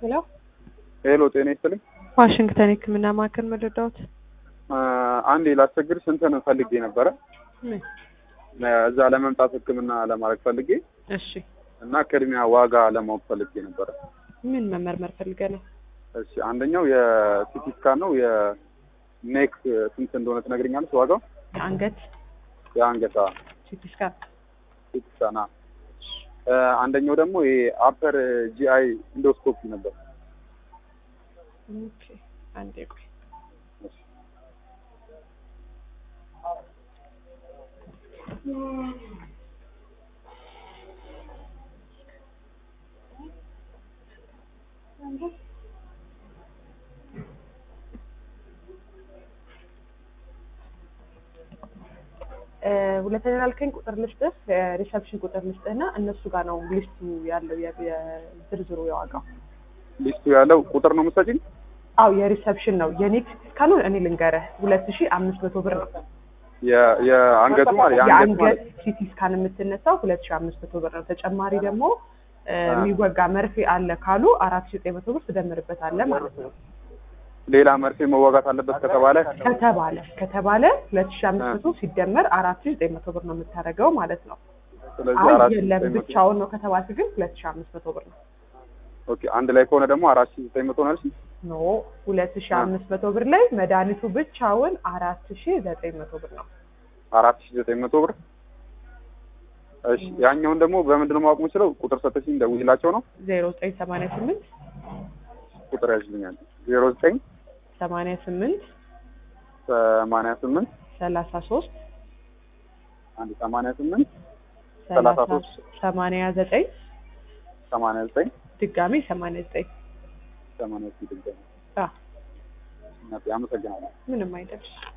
ሄሎ ሄሎ ጤና ይስጥልኝ። ዋሽንግተን የህክምና ማዕከል መረዳዎት? አንዴ ላስቸግርሽ እንትን ፈልጌ ነበረ ምን? እዛ ለመምጣት ህክምና ለማድረግ ፈልጌ እሺ እና ቅድሚያ ዋጋ ለማወቅ ፈልጌ ነበረ። ምን መመርመር ፈልገህ ነው? እሺ አንደኛው የሲቲ ስካን ነው። የኔክ ስንት እንደሆነ ትነግረኛለች ዋጋው? የአንገት የአንገታ ሲቲ ስካን ሲቲ ስካን አ አንደኛው ደግሞ የአፐር ጂአይ ኢንዶስኮፒ ነበር። ኦኬ አንዴ ቆይ ሁለተኛ ላልከኝ ቁጥር ልስጥህ፣ ሪሰፕሽን ቁጥር ልስጥህና እነሱ ጋር ነው ሊስቱ ያለው የ- የዝርዝሩ የዋጋው። ሊስቱ ያለው ቁጥር ነው የምትሰጪኝ? አው የሪሰፕሽን ነው። የኔክ ስካኑን እኔ ልንገርህ ሁለት ሺ አምስት መቶ ብር ነው። የ- የአንገቱ ማለት የአንገት የአንገት ማለት ሲቲ ስካን የምትነሳው ሁለት ሺ አምስት መቶ ብር ነው። ተጨማሪ ደግሞ እ፣ የሚወጋ መርፌ አለ ካሉ አራት ሺ ዘጠኝ መቶ ብር ትደምርበታለህ ማለት ነው። ሌላ መርፌ መዋጋት አለበት ከተባለ ከተባለ ከተባለ ሁለት ሺ አምስት መቶ ሲደመር አራት ሺ ዘጠኝ መቶ ብር ነው የምታደርገው ማለት ነው። ስለዚህ አይ አራት ሺህ የለም ዘጠኝ መቶ ብቻውን ነው ከተባልክ ግን ሁለት ሺ አምስት መቶ ብር ነው። ኦኬ አንድ ላይ ከሆነ ደግሞ አራት ሺህ ዘጠኝ መቶ ነው ያልሽኝ? ኖ ሁለት ሺ አምስት መቶ ብር ላይ መድኃኒቱ ብቻውን አራት ሺ ዘጠኝ መቶ ብር ነው። አራት ሺህ ዘጠኝ መቶ ብር እሺ ያኛውን ደግሞ በምንድን ነው ማወቅ የምችለው? ቁጥር ሰጥሽኝ ደውይላቸው ነው ዜሮ ዘጠኝ ሰማንያ ስምንት ቁጥር ያዥልኛል ዜሮ ዘጠኝ ሰማንያ ስምንት ሰማንያ ስምንት ሰላሳ ሶስት አንድ ሰማንያ ስምንት ሰላሳ ሰላሳ ሶስት ሰማንያ ዘጠኝ ሰማንያ ዘጠኝ ድጋሚ ሰማንያ ዘጠኝ ሰማንያ ስድስት አ አመሰግናለሁ። ምንም አይደለም።